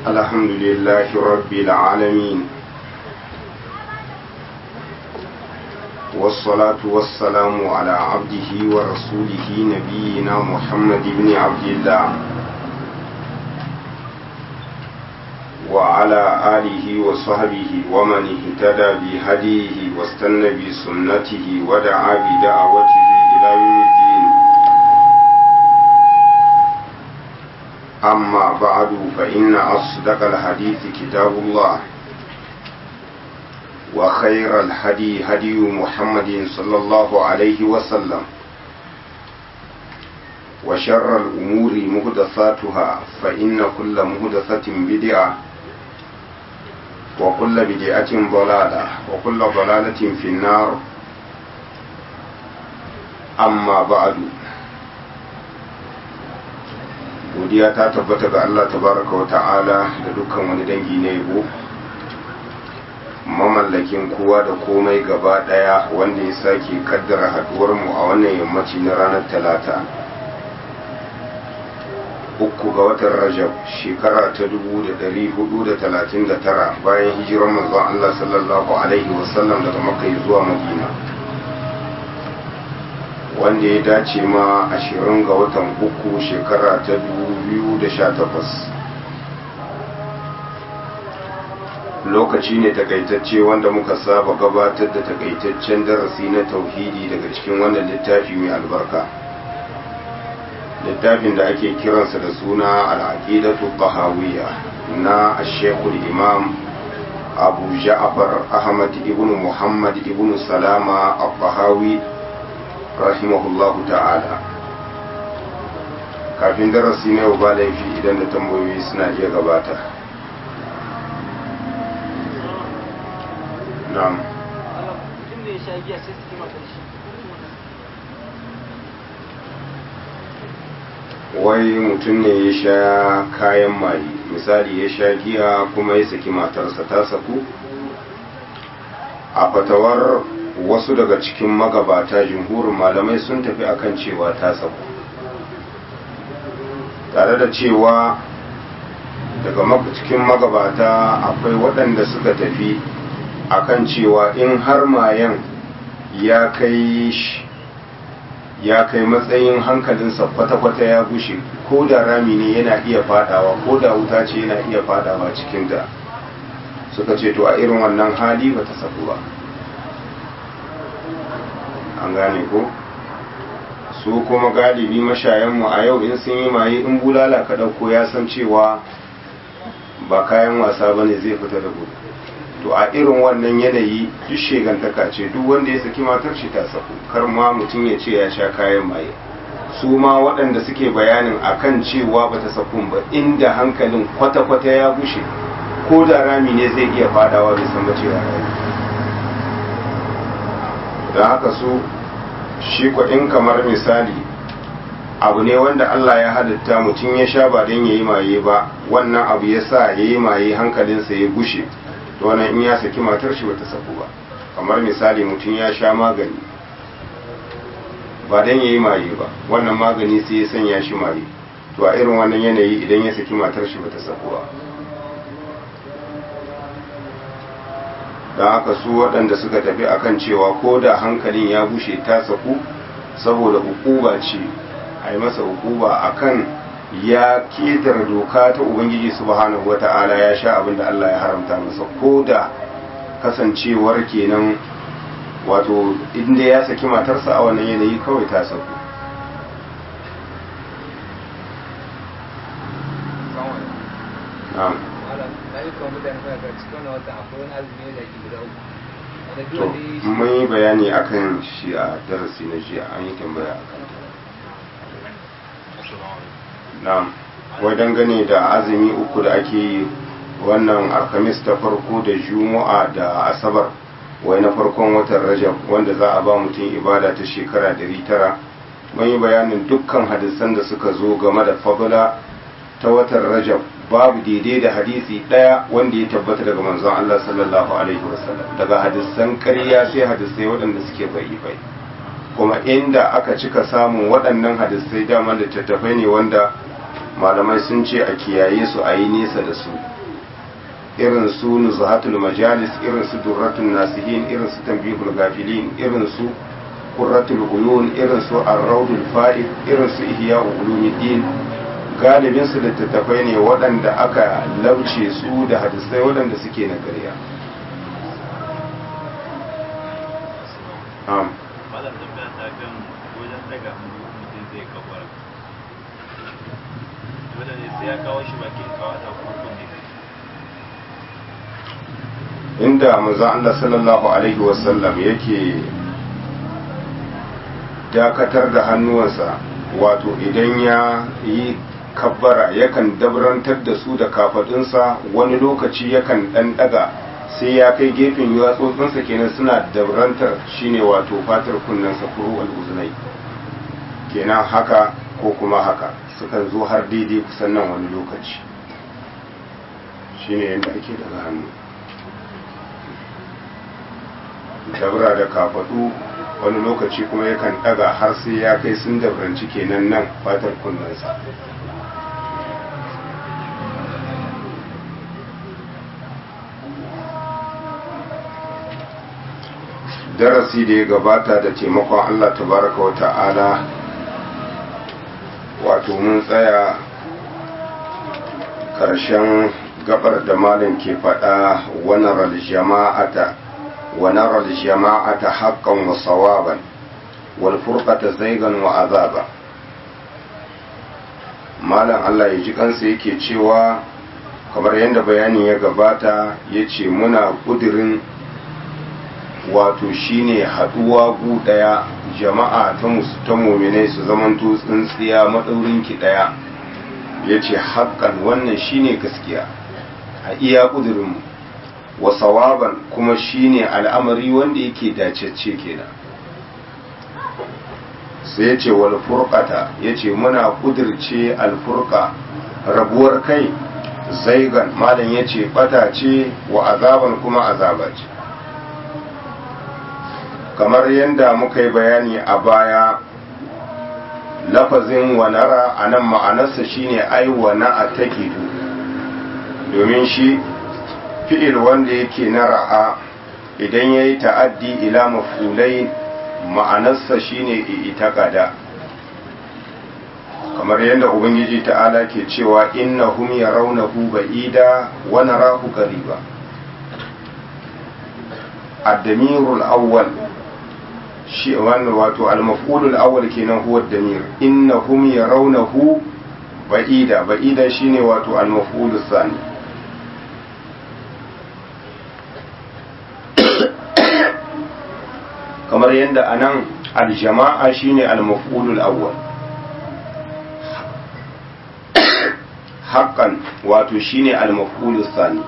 الحمد لله رب العالمين والصلاة والسلام على عبده ورسوله نبينا محمد بن عبد الله وعلى آله وصحبه ومن اهتدى بهديه واستنى بسنته ودعا بدعوته إلى يوم الدين أما بعد فإن أصدق الحديث كتاب الله وخير الهدي هدي محمد صلى الله عليه وسلم وشر الأمور مهدثاتها فإن كل مهدثة بدعة وكل بدعة ضلالة وكل ضلالة في النار أما بعد godiya ta tabbata ga Allah tabaraka wa ta'ala da dukkan wani dangi na yabo mamallakin kowa da komai gaba daya wanda ya sake kaddara haduwar mu a wannan yammaci na ranar talata uku ga watan rajab shekara ta 1439 bayan hijirar manzon Allah sallallahu alaihi wasallam daga makka zuwa madina wanda ya dace ma ashirin ga watan uku shekara ta sha takwas. lokaci ne takaitacce wanda muka saba gabatar da takaitaccen darasi na tauhidi daga cikin wannan littafi mai albarka littafin da ake kiransa da suna al'aqidatu bahawiyya na ashekul imam abu ja'far ahmad ibn muhammad ibn salama al-bahawi rahimahullahu ta'ala kafin darasi na yau ba laifi idan da tambayoyi suna iya gabata na'am wai mutum ne ya sha kayan maye misali ya sha giya kuma ya saki matarsa ta saku a fatawar wasu daga cikin magabata jumhurin malamai sun tafi akan cewa ta saku tare da cewa daga cikin magabata akwai waɗanda suka tafi akan cewa in har mayan ya kai ya kai matsayin hankalinsa kwata-kwata ya gushe ko da rami ne yana iya fadawa ko da wuta ce yana iya fadawa cikinta suka ce to a irin wannan hali ba ta saku ba an gane ko su kuma galibi mashayanmu a yau in sun yi maye in bulala ka ɗauko ya san cewa ba kayan wasa ba ne zai fita da gudu to a irin wannan yanayi duk shegantaka ce duk wanda ya saki matar shi ta saku kar ma mutum ya ce ya sha kayan maye su ma waɗanda suke bayanin akan cewa ba ta sakun ba inda hankalin kwata-kwata ya bushe ko da rami ne zai iya fadawa bai san ba cewa rami don haka su shi in kamar misali abu ne wanda Allah ya halitta mutum ya sha ba don ya yi maye ba wannan abu ya sa ya yi maye hankalinsa ya gushe to wannan in ya saki matar shi bata saku ba kamar misali mutum ya sha magani ba don ya yi maye ba wannan magani sai ya sanya shi maye to a irin wannan yanayi idan ya saki matar shi bata saku ba don haka su waɗanda suka tafi akan cewa ko da hankalin ya bushe ta saku saboda hukuba ce a yi masa hukuba akan ya ketar doka ta ubangiji subhanahu wata'ala ya sha abin da Allah ya haramta masa ko da kasancewar kenan wato inda ya saki matarsa a wannan yanayi kawai ta saku na'am mun yi bayani akan shi a darasi na jiya an yi tambaya akan na'am wai dangane da azumi uku da ake yi wannan alhamis ta farko da juma'a da asabar wai na farkon watan rajab wanda za a ba mutum ibada ta shekara dari tara mun yi bayanin dukkan hadisan da suka zo game da fadula ta watan rajab babu daidai da hadisi ɗaya wanda ya tabbata daga manzon Allah sallallahu alaihi wasallam daga hadisan ƙarya sai hadisai waɗanda suke bai bai kuma inda aka cika samun waɗannan hadisai dama littattafai ne wanda malamai sun ce a kiyaye su a yi nesa da su irin su nuzhatul majalis irin su durratul nasihin irin su tanbihul gafilin irin su qurratul uyun irin su ar-rawdul fa'id irin su ihya'u ulumuddin galibin su littattafai ne waɗanda aka lauce su da hadisai waɗanda suke na ƙarya am malam tambaya ta kan wajen daga hannu mutum zai kafara dole ne sai ya kawo shi bakin kawata ko kunne inda manzon Allah sallallahu alaihi wasallam yake dakatar da hannuwansa wato idan ya yi kabbara yakan dabrantar da su da kafadunsa wani lokaci yakan dan daga sai ya kai gefen yatsotsinsa kenan suna dabrantar shine wato fatar kunnensa kuru al'uzunai kenan haka ko kuma haka sukan zo har daidai kusan nan wani lokaci shine yadda ake daga hannu dabra da kafadu wani lokaci kuma yakan daga har sai ya kai sun dabranci kenan nan fatar kunnensa darasi da ya gabata da taimakon Allah tabaraka wa ta'ala wato mun tsaya ƙarshen gabar da malin ke faɗa wani jama'ata ونرى الجماعة حقا وصوابا والفرقة زيغا وعذابا malam Allah ya ji kansa yake cewa kamar yadda bayani ya gabata ya ce muna ƙudirin wato shine haɗuwa gu ɗaya jama'a ta musu ta mominai su zamanto tsintsiya maɗaurinki ɗaya ya ce haƙƙan wannan shine gaskiya a iya ƙudirinmu wa sawaban kuma shine al'amari wanda yake dacecce kenan sai ya ce wal furqata ya ce muna kudirce alfurqa rabuwar kai zaigan malam ya ce bata ce wa azaban kuma azaba ce kamar yadda muka yi bayani a baya lafazin wanara a nan ma'anarsa shine ai wana a takidu domin shi fi'il wanda yake na ra'a idan ya yi ta'addi ila mafulai ma'anarsa shine itakada kamar yadda ubangiji ta'ala ke cewa innahum yarawnahu ba'ida wa narahu qariba ad-damirul awwal shi wannan wato al-maf'ulul awwal kenan huwa ad-damir innahum yarawnahu ba'ida ba'ida shine wato al-maf'ulus thani kamar yadda anan aljama'a shine al-maf'ulul awwal haqqan wato shine al-maf'ulus thani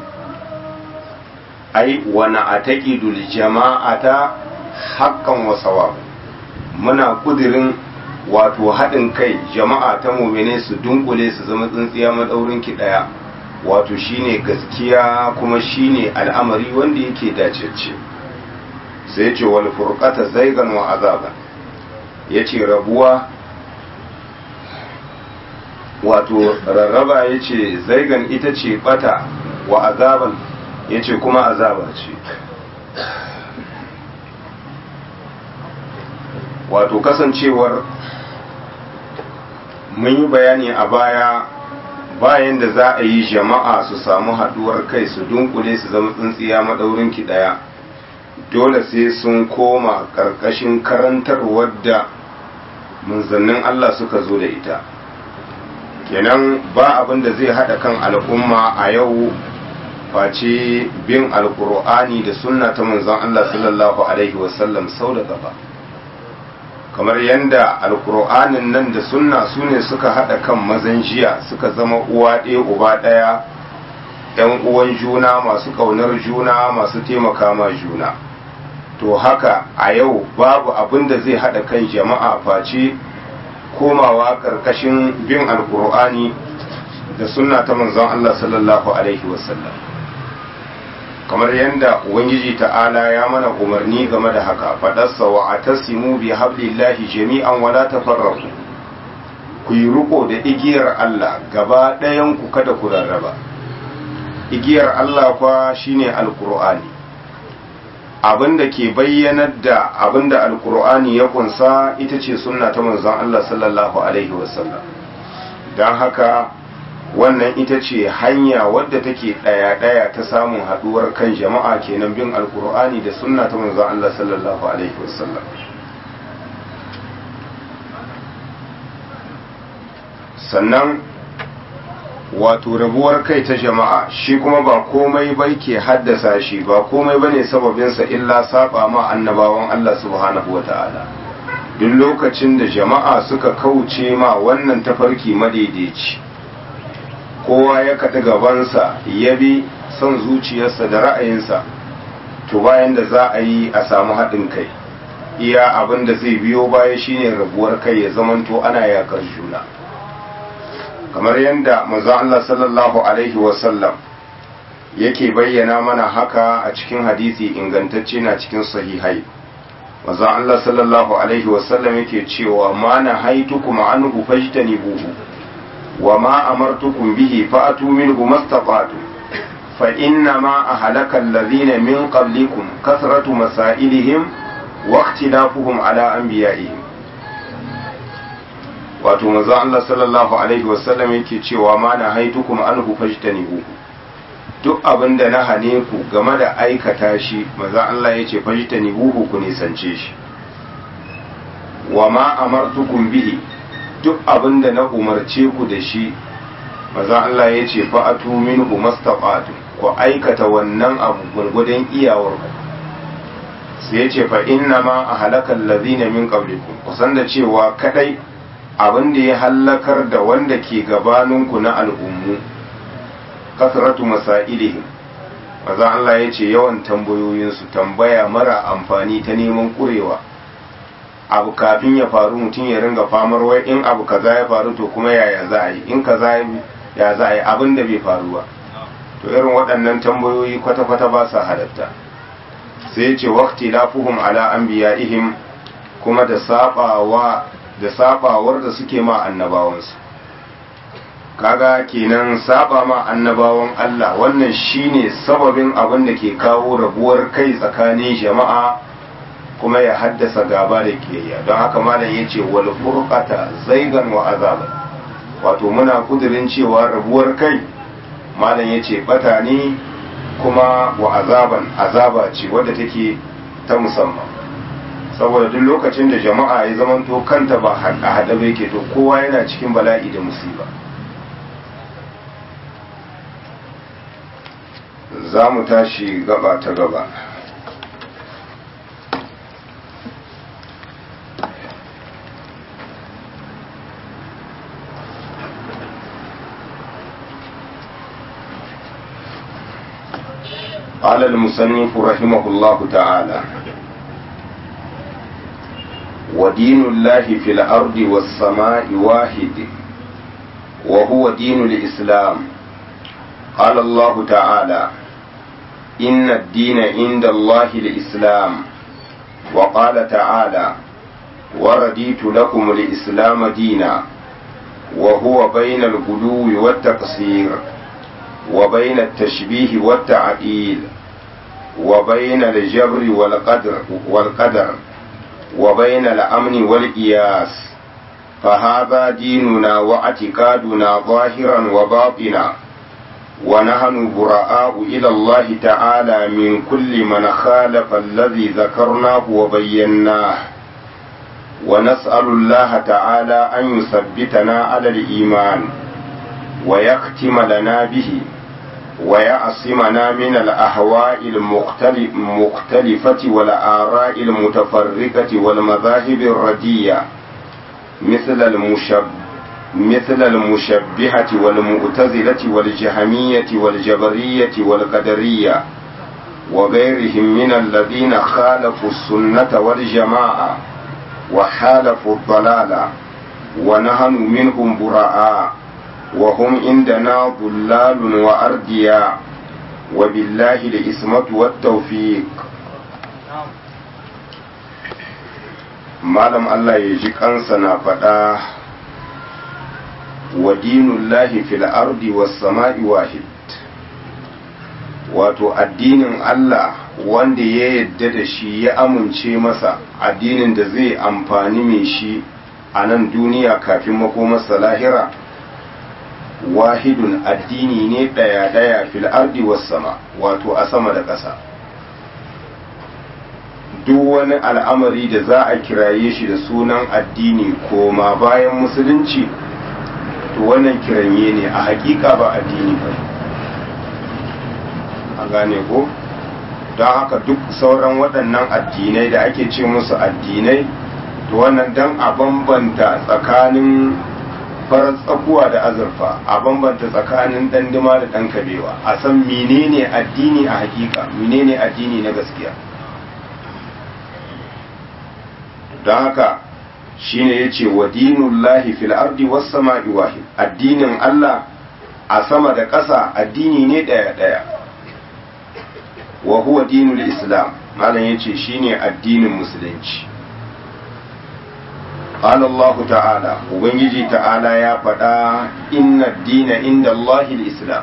ai wa na'taqidul jama'ata haqqan wa sawab muna kudirin wato haɗin kai jama'a ta mu'mine su dunkule su zama tsintsiya madaurin ki daya wato shine gaskiya kuma shine al'amari wanda yake dacecce sai ce wal furqata zaigan wa azaban yace rabuwa wato rarraba yace zaigan ita ce bata wa azaban yace kuma azaba ce wato kasancewar mun yi bayani a baya bayan da za a yi jama'a su samu haduwar kai su dunkule su zama tsintsiya madaurin ki daya dole sai sun koma ƙarƙashin karantar wadda manzannin Allah suka zo da ita kenan ba abin da zai haɗa kan al'umma a yau face bin alkur'ani da sunna ta manzon Allah sallallahu alaihi wasallam sau da gaba kamar yadda alkur'anin nan da sunna su ne suka haɗa kan mazan jiya suka zama uwa ɗaya uba ɗaya ‘yan uwan juna masu ƙaunar juna masu taimaka ma juna to haka a yau babu abin da zai haɗa kan jama'a face komawa ƙarƙashin bin alkur'ani da sunna ta manzon Allah sallallahu alaihi wasallam kamar yadda ubangiji ta'ala ya mana umarni game da haka faɗarsa wa atasimu bi hablillahi jami'an wala tafarraqu ku yi riko da igiyar Allah gaba ɗayan ku kada ku rarraba igiyar Allah kwa shine alkur'ani abinda ke bayyanar da abinda alkur'ani ya kunsa ita ce sunna ta manzon Allah sallallahu alaihi wasallam don haka wannan ita ce hanya wadda take ɗaya-ɗaya ta samun haɗuwar kan jama'a kenan bin alkur'ani da sunna ta manzon Allah sallallahu alaihi wasallam sannan wato rabuwar kai ta jama'a shi kuma ba komai bai ke haddasa shi ba komai bane sababinsa illa saba ma annabawan Allah subhanahu wa ta'ala duk lokacin da jama'a suka kauce ma wannan tafarki madaidaici kowa ya kaɗi gabansa ya bi son zuciyarsa da ra'ayinsa to bayan da za a yi a samu haɗin kai iya abin da zai biyo baya shine rabuwar kai ya zamanto ana yakar juna kamar yadda manzo Allah sallallahu alaihi wasallam yake bayyana mana haka a cikin hadisi ingantacce na cikin sahihai manzo Allah sallallahu alaihi wasallam yake cewa ma na haitukum anhu fajtanibuhu wa ma amartukum bihi fa'atu minhu mastata'tu fa inna ma ahlaka alladhina min qablikum kasratu masailihim wa ikhtilafuhum ala anbiya'ihim wato manzo Allah sallallahu alaihi wasallam yake cewa ma na haitukum anhu fajtanibuhu duk abin da na hane ku game da aikata shi manzo Allah yace fajtanibuhu ku nisance shi wa ma amartukum bihi duk abin da na umarce ku da shi manzo Allah yace fa'atu minhu mastaqatu ku aikata wannan abu gurgudun iyawar ku sai yace fa inna ma ahlakal ladina min qablikum kusan da cewa kadai abin da ya hallakar da wanda ke gabaninku na al'ummu kasratu masailihim maza Allah ya ce yawan tambayoyinsu tambaya mara amfani ta neman kurewa abu kafin ya faru mutum ya ringa famar wai in abu kaza ya faru to kuma yaya za a yi in kaza ya za a yi abin da bai faru ba to irin waɗannan tambayoyi kwata-kwata ba sa halatta sai ya ce waqti lafuhum ala anbiya'ihim kuma da sabawa da sabawar da suke ma annabawansu kaga kenan saba ma annabawan Allah wannan shine sababin abin da ke kawo rabuwar kai tsakanin jama'a kuma ya haddasa gaba da kiyayya don haka malam yace wal furqata zaigan wa azaba wato muna kudirin cewa rabuwar kai malam yace bata ne kuma wa azaban azaba ce wadda take ta musamman saboda duk lokacin da jama'a ya zamanto kanta ba a haɗa ba yake to kowa yana cikin bala'i da musiba za mu tashi gaba ta gaba قال المصنف رحمه الله تعالى ودين الله في الأرض والسماء واحد وهو دين الإسلام قال الله تعالى إن الدين عند الله الإسلام وقال تعالى ورديت لكم الإسلام دينا وهو بين الغلو والتقصير وبين التشبيه والتعديل وبين الجبر والقدر والقدر وبين الأمن والإياس فهذا ديننا واعتقادنا ظاهرا وباطنا ونحن براء إلى الله تعالى من كل من خالف الذي ذكرناه وبيناه ونسأل الله تعالى أن يثبتنا على الإيمان ويختم لنا به ويعصمنا من الأهواء المختلفة والآراء المتفرقة والمذاهب الردية مثل المشب مثل المشبهة والمؤتزلة والجهمية والجبرية والقدرية وغيرهم من الذين خالفوا السنة والجماعة وحالفوا الضلال ونحن منهم براء وهم عندنا ضلال وأردياء وبالله الإسمة والتوفيق malam Allah ya ji kansa na faɗa wa dinullahi fil ardi was sama'i wahid wato addinin Allah wanda ya yadda da shi ya amince masa addinin da zai amfani mai shi a nan duniya kafin makomarsa lahira wahidun addini ne ɗaya-ɗaya fil ardi was sama wato a sama da ƙasa duk wani al'amari da za a kiraye shi da sunan addini koma bayan musulunci to wannan kiranye ne a hakika ba addini ba a gane ko don haka duk sauran waɗannan addinai da ake ce musu addinai to wannan don a bambanta tsakanin farar tsakuwa da azurfa a bambanta tsakanin ɗanduma da ɗan kabewa a san menene addini a hakika menene addini na gaskiya don haka shine ya ce wa dinullahi fil ardi was sama'i wahid addinin Allah a sama da ƙasa addini ne ɗaya ɗaya wa huwa dinul islam malam yace shine addinin musulunci قال الله تعالى وبنجي تعالى يا فدا إن الدين عند الله الإسلام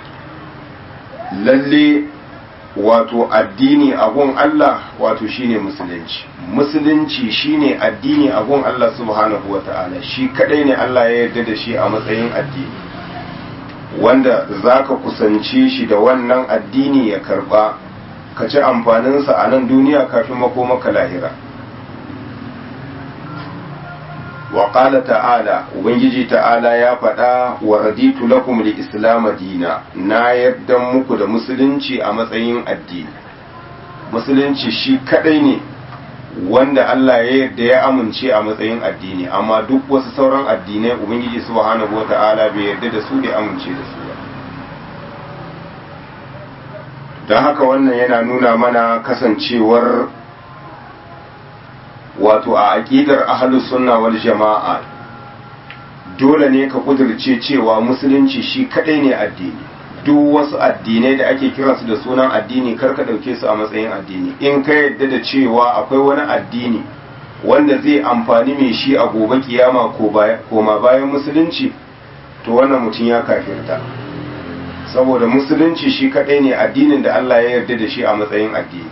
lalle wato addini abun Allah wato shine musulunci musulunci shine addini abun Allah subhanahu wa ta'ala shi kadai ne Allah ya yarda da shi a matsayin addini wanda zaka kusance shi da wannan addini ya karba ka ci amfaninsa a nan duniya kafin makomaka lahira wa qala ta'ala ubangiji ta'ala ya faɗa wa raditu lakum al-islam dina na yarda muku da musulunci a matsayin addini musulunci shi kadai ne wanda Allah ya yarda ya amince a matsayin addini amma duk wasu sauran addinai ubangiji subhanahu wata'ala bai yarda da su da amince da su ba don haka wannan yana nuna mana kasancewar wato a aƙidar ahlus sunna wal jama'a dole ne ka kudirce cewa musulunci shi kadai ne addini duk wasu addinai da ake kiransu da sunan addini kar ka ɗauke su a matsayin addini in ka yadda da cewa akwai wani addini wanda zai amfani mai shi a gobe kiyama koma bayan musulunci to wannan mutum ya kafirta saboda musulunci shi kadai ne addinin da Allah ya yarda da shi a matsayin addini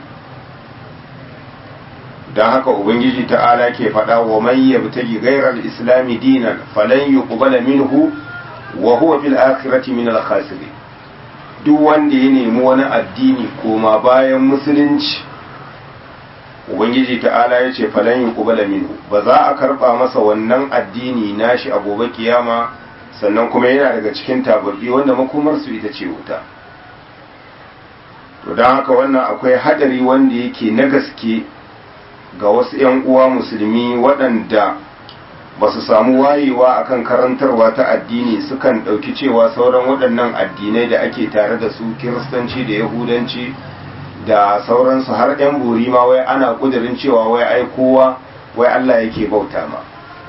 don haka ubangiji ta'ala ke faɗa wa man yabtagi ghayra al-islami dinan falan yuqbala minhu wa huwa fil akhirati min al-khasirin duk wanda ya nemi wani addini koma bayan musulunci ubangiji ta'ala ya ce falan yuqbala minhu ba za a karba masa wannan addini nashi a gobe kiyama sannan kuma yana daga cikin tababbi wanda makomar su ita ce wuta to don haka wannan akwai hadari wanda yake na gaske ga wasu 'yan uwa musulmi waɗanda ba su samu wayewa akan karantarwa ta addini sukan ɗauki cewa sauran waɗannan addinai da ake tare da su kiristanci da yahudanci da sauransu har 'yan buri ma wai ana ƙudurin cewa wai ai kowa wai Allah yake bauta ma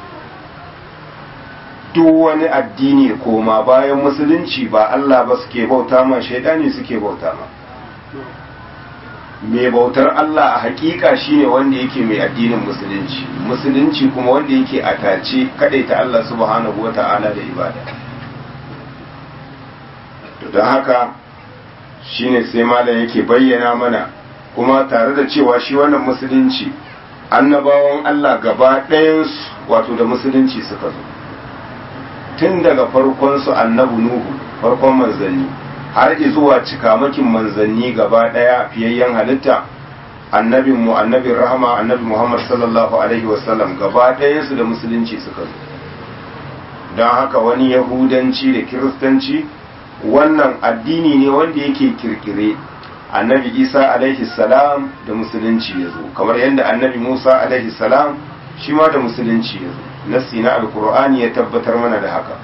duk wani addini koma bayan musulunci ba Allah ba suke bauta ma shaidani suke bauta ma mai bautar Allah a hakika shine wanda yake mai addinin musulunci musulunci kuma wanda yake atace ta Allah subhanahu wata'ala da ibada to don haka shine sai malam yake bayyana mana kuma tare da cewa shi wannan musulunci annabawan Allah gaba ɗayansu wato da musulunci suka zo tun daga farkon su annabi nuhu farkon manzanni har zuwa cikamakin manzanni gaba ɗaya fiyayyen halitta annabin mu annabin rahama annabi muhammad sallallahu alaihi wasallam gaba ɗayansu da musulunci suka zo don haka wani yahudanci da kiristanci wannan addini ne wanda yake kirkire annabi isa alaihi salam da musulunci ya zo kamar yadda annabi musa alaihi salam shi ma da musulunci ya zo nassi na alkur'ani ya tabbatar mana da haka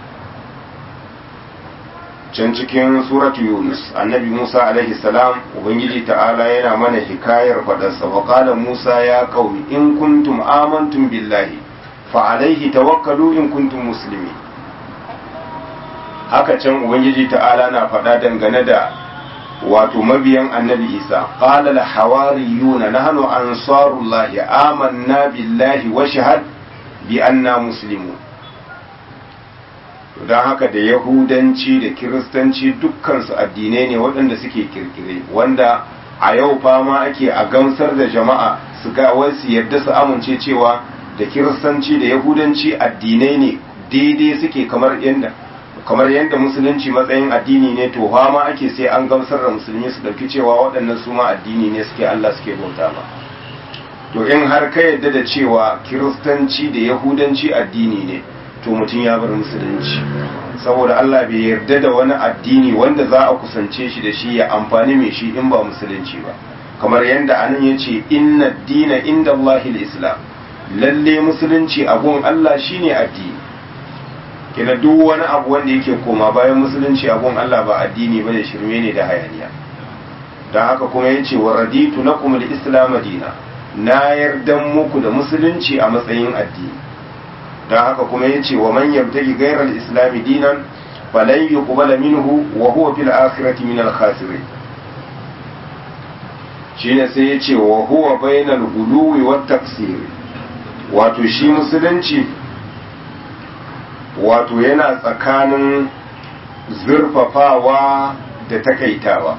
can cikin suratu yunus annabi musa alaihi salam ubangiji ta'ala yana mana hikayar fadarsa wa qala musa ya qaumi in kuntum amantum billahi fa alaihi tawakkalu in kuntum muslimin haka can ubangiji ta'ala na faɗa dangane da wato mabiyan annabi isa qala al hawariyuna nahnu ansarullahi amanna billahi wa shahad bi anna muslimun don haka da yahudanci da kiristanci dukkansu addinai ne waɗanda suke kirkire wanda a yau fama ake a gamsar da jama'a su ga wasu yadda su amince cewa da kiristanci da yahudanci addinai ne daidai suke kamar yadda kamar yadda musulunci matsayin addini ne to fama ake sai an gamsar da musulmi su ɗauki cewa waɗannan su ma addini ne suke Allah suke bauta ba to in har ka yadda da cewa kiristanci da yahudanci addini ne to mutum ya bar musulunci saboda Allah bai yarda da wani addini wanda za a kusance shi da shi ya amfani mai shi in ba musulunci ba kamar yadda anan ya ce inna dina inda Allah islam lalle musulunci abun Allah shine addini kina duk wani abu wanda yake koma bayan musulunci abun Allah ba addini ba da shirme ne da hayaniya don haka kuma ya ce wa raditu lakum al-islam dina na yarda muku da musulunci a matsayin addini don haka kuma ya ce wa man yabtagi gairar islami dinan falan yuqbala minhu wa huwa fil akhirati min al khasirin shine sai ya ce wa huwa bainal guluwi wat taksir wato shi musulunci wato yana tsakanin zurfafawa da takaitawa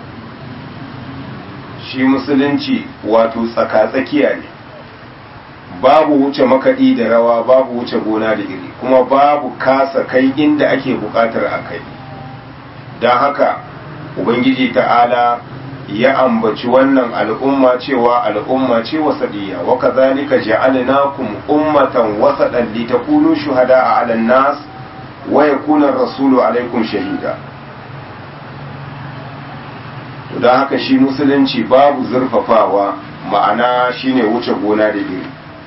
shi musulunci wato tsaka-tsakiya ne babu wuce makaɗi da rawa babu wuce gona da iri kuma babu kasa kai inda ake buƙatar a kai don haka ubangiji ta'ala ya ambaci wannan al'umma cewa al'umma ce wasaɗiya wa kazalika ja'alnakum ummatan wasaɗan litakunu shuhada a alan nas wa yakuna rasulu alaikum shahida don haka shi musulunci babu zurfafawa ma'ana shine wuce gona da iri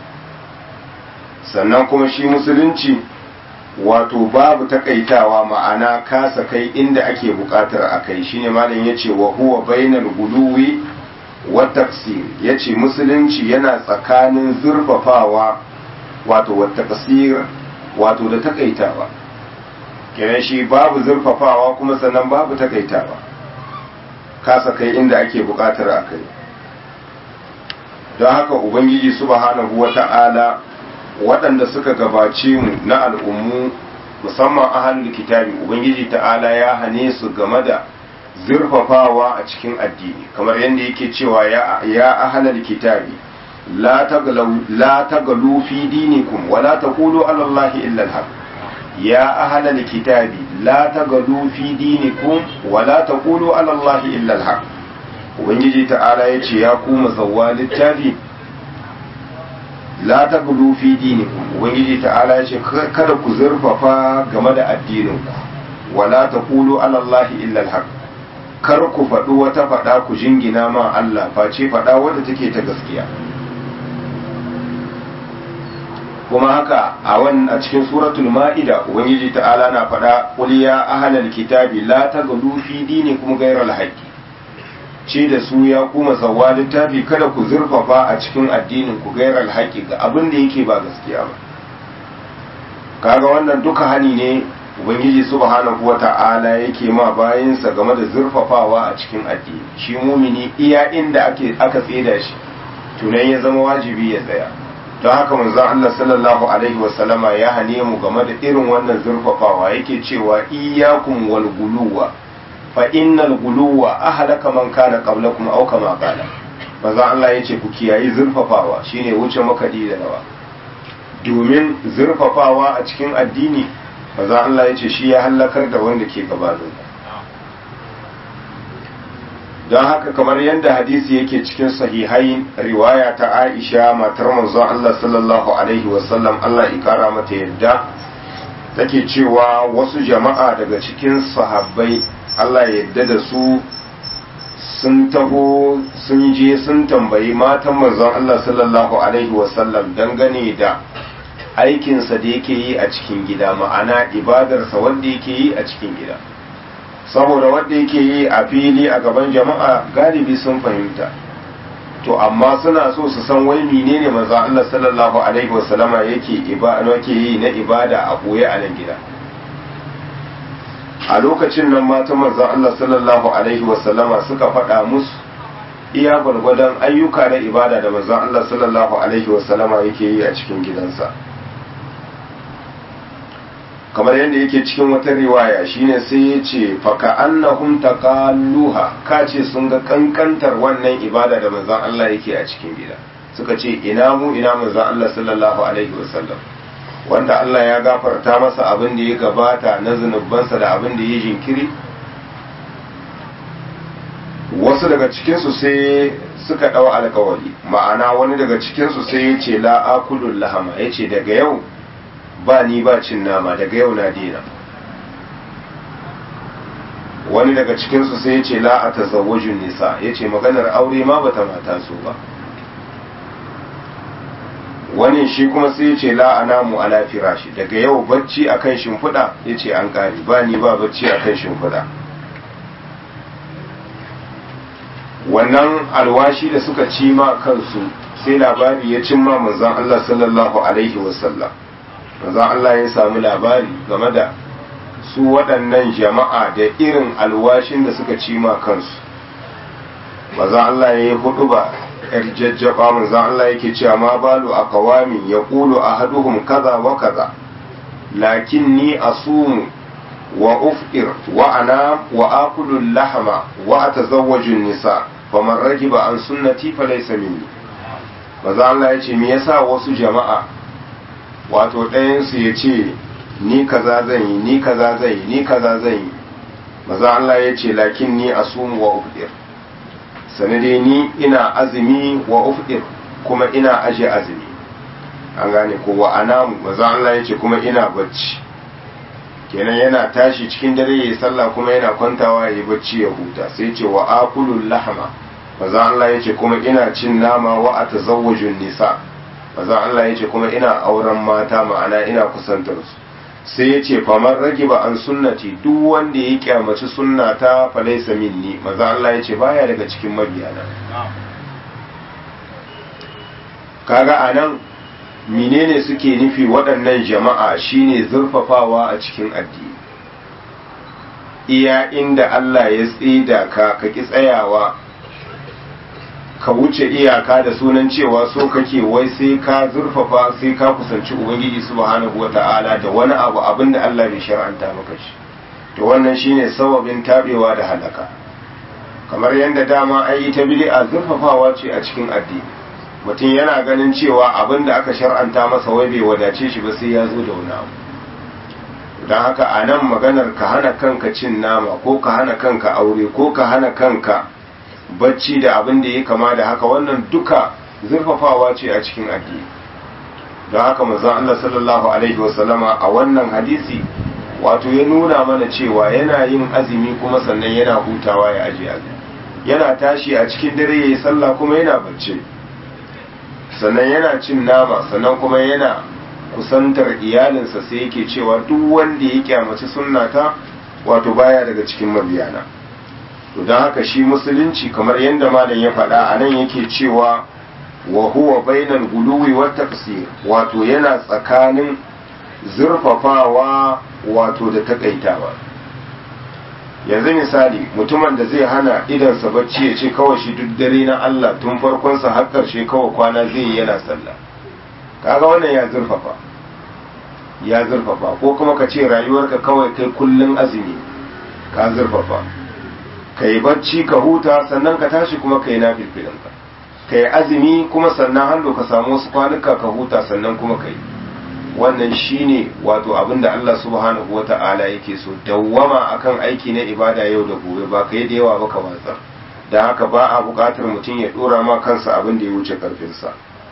sannan kuma shi musulunci wato babu takaitawa ma'ana kasa kai inda ake bukatar a kai shine malam yace wa huwa bainal guluwi wa tafsir yace musulunci yana tsakanin zurfafawa wato wa tafsir wato da takaitawa kenan shi babu zurfafawa kuma sannan babu takaitawa kasa kai inda ake bukatar a kai don haka ubangiji subhanahu wata'ala waɗanda suka gabace mu na al'ummu musamman ahalul kitabi ubangiji ta'ala ya hane su game da zurfafawa a cikin addini kamar yadda yake cewa ya ahalul kitabi la tagalu fi dinikum wa la taqulu ala allahi illa al ya ahalul kitabi la tagalu fi dinikum wa la taqulu ala allahi illa al ubangiji ta'ala yace ya kuma zawwa littafi la ta gudu fi dinikum ubangiji ta'ala ya ce kada ku zurfafa game da addininku wala ta kulu alallahi illa alhaq kar ku faɗi wata faɗa ku jingina ma Allah face faɗa wadda take ta gaskiya kuma haka a wan a cikin suratul ma'ida ubangiji ta'ala na faɗa qul ya ahlal kitabi la taghlu fi dinikum ghayra alhaqi ce da su ya kuma zawa littafi kada ku zurfafa a cikin addinin ku gairar alhaƙi ga abin da yake ba gaskiya ba kaga wannan duka hani ne ubangiji subhanahu wata'ala yake ma bayansa game da zurfafawa a cikin addini shi mumini iya inda ake aka tseda shi tunan ya zama wajibi ya tsaya don haka manzon Allah sallallahu alaihi wasallama ya hane mu game da irin wannan zurfafawa yake cewa iyyakum wal guluwa fa innal guluwa ahlaka man kana qablakum aw kama qala manzo Allah yace ku kiyayi zurfafawa shine wuce makadi da rawa domin zurfafawa a cikin addini manzo Allah yace shi ya halakar da wanda ke gabanin don haka kamar yadda hadisi yake cikin sahihai riwaya ta Aisha matar manzo Allah sallallahu alaihi wasallam Allah ya kara mata yadda take cewa wasu jama'a daga cikin sahabbai Allah yadda da su sun taho sun je sun tambayi matan manzon Allah sallallahu Alaihi wasallam dangane da aikinsa da yake yi a cikin gida ma'ana ibadarsa wanda yake yi a cikin gida saboda wanda yake yi a fili a gaban jama'a galibi sun fahimta to amma suna so su san wai menene manzon Allah sallallahu Alaihi wasallama yake yi na ibada a boye a nan gida a lokacin nan matan manzon Allah sallallahu alaihi wasallama suka faɗa musu iya gwargwadon ayyuka na ibada da manzon Allah sallallahu alaihi wasallama yake yi a cikin gidansa kamar yadda yake cikin wata riwaya shine sai ya ce faka annahum taqalluha ka ce sun ga kankantar wannan ibada da manzon Allah yake a cikin gida suka ce ina mu ina manzon Allah sallallahu alaihi wasallam wanda Allah ya gafarta masa abin da ya gabata na zunubansa da abin da ya jinkiri wasu daga cikinsu sai suka ɗau alkawari ma'ana wani daga cikinsu sai ya ce la'akulun lahama ya ce daga yau ba ni ba cin nama daga yau na dina wani daga cikinsu sai ya ce la'a ta zawajin nisa ya ce maganar aure ma bata mata su ba wani shi kuma sai ya ce la'ana mu ala firashi daga yau bacci akan shimfiɗa ya ce an ƙari ba ni ba bacci akan shimfiɗa wannan alwashi da suka ci ma kansu sai labari ya cimma manzon Allah sallallahu alaihi wasallam manzon Allah ya samu labari game da su waɗannan jama'a da irin alwashin da suka ci ma kansu manzon Allah ya yi hudu ba yar jajjaba manzon Allah yake cewa ma balu a kawamin ya kulu a haduhum kaza wa kaza lakin ni asumu wa ufir wa ana wa akulu lahama wa atazawwaju nisa faman ragiba an sunnati falaysa minni maza Allah ya ce me yasa wasu jama'a wato ɗayan su ya ce ni kaza zan yi ni kaza zan yi ni kaza zan yi maza Allah ya ce lakin ni asumu wa ufir sanade ni ina azumi wa ufir kuma ina aje azumi an gane ko wa anamu maza Allah ya ce kuma ina bacci kenan yana tashi cikin dare ya sallah kuma yana kwantawa ya yi bacci ya huta sai ce wa akulul lahama maza Allah ya ce kuma ina cin nama wa a tazawwajun nisa maza Allah ya ce kuma ina auren mata ma'ana ina kusantar su sai ya ce faman rage ba an sunnati duk wanda ya kyamaci sunnata falaisa minni maza Allah ya ce baya daga cikin mabiyana kaga anan menene suke nufi waɗannan jama'a shine zurfafawa a cikin addini iya inda Allah ya tsida ka ka ki tsayawa ka wuce iyaka da sunan cewa so kake wai sai ka zurfafa sai ka kusanci ubangiji subhanahu wata'ala da wani abu abinda Allah bai shar'anta maka shi to wannan shine sababin tabewa da halaka kamar yadda dama ai ta bid'a zurfafawa ce a cikin addini mutum yana ganin cewa abin da aka shar'anta masa wai bai wadace shi ba sai ya zo da wani abu don haka a nan maganar ka hana kanka cin nama ko ka hana kanka aure ko ka hana kanka bacci da abin da ya kama da haka wannan duka zurfafawa ce a cikin addini don haka manzon Allah sallallahu alaihi wasallama a wannan hadisi wato ya nuna mana cewa yana yin azumi kuma sannan yana hutawa ya aje azumi yana tashi a cikin dare ya yi sallah kuma yana bacci sannan yana cin nama sannan kuma yana kusantar iyalinsa sai yake cewa duk wanda ya kyamaci sunnata wato baya daga cikin mabiyana to don haka shi musulunci kamar yadda malam ya faɗa a nan yake cewa wa huwa bainal guluwi wa taqsir wato yana tsakanin zurfafawa wato da takaitawa yanzu misali mutumin da zai hana idansa bacci ya ce kawai shi duk dare na Allah tun farkonsa har ƙarshe kawai kwana zai yi yana sallah kaga wannan ya zurfafa ya zurfafa ko kuma ka ce rayuwarka kawai kai kullun azumi ka zurfafa ka yi bacci ka huta sannan ka tashi kuma ka yi nafilfilinka ka yi azumi kuma sannan hannu ka samu wasu kwanuka ka huta sannan kuma ka yi wannan shine wato abin da Allah subhanahu wa ta'ala yake so dawwama akan aiki na ibada yau da gobe ba ka yi da yawa ba ka watsar da haka ba a buƙatar mutum ya ɗora ma kansa abin da ya wuce ƙarfinsa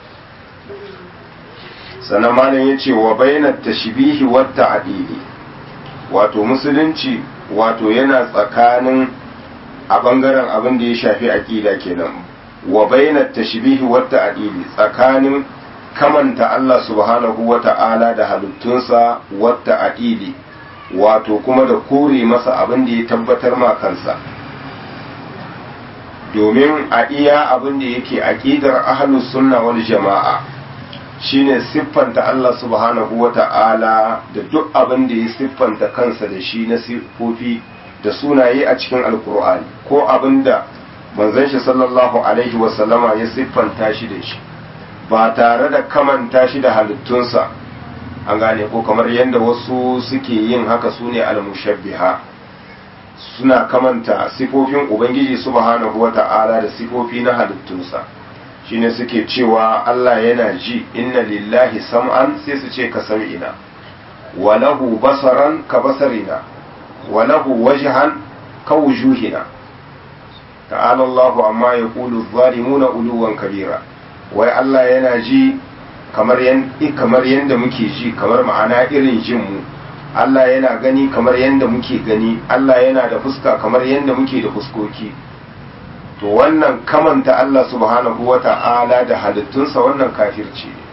sannan malam ya ce wa bayanar tashbihi wa ta'dili wato musulunci wato yana tsakanin a bangaren abin da ya shafi aqida kenan wa bayanar tashbihi wa ta'dili tsakanin kamanta Allah subhanahu wa ta'ala da halittunsa wa ta'dili wato kuma da kore masa abin da ya tabbatar ma kansa domin a iya abin da yake aqidar ahlus sunna wal jama'a shine siffanta Allah subhanahu wa ta'ala da duk abin da ya siffanta kansa da shi na siffofi da sunaye a cikin alkur'ani ko abin da manzon shi sallallahu alaihi wasallama ya siffanta shi da shi ba tare da kamanta shi da halittunsa an gane ko kamar yadda wasu suke yin haka su ne almushabbiha suna kamanta sifofin ubangiji subhanahu wata'ala da sifofi na halittunsa shine suke cewa Allah yana ji inna lillahi sam'an sai su ce ka sam'ina wa lahu basaran ka basarina wa lahu wajhan ka wujuhina ta'ala Allahu amma yaqulu adh-dhalimuna uluwan kabira wai Allah yana ji kamar kamar yanda muke ji kamar ma'ana irin jin mu Allah yana gani kamar yanda muke gani Allah yana da fuska kamar yanda muke da fuskoki to wannan kamanta Allah subhanahu wata'ala da halittunsa wannan kafirci ne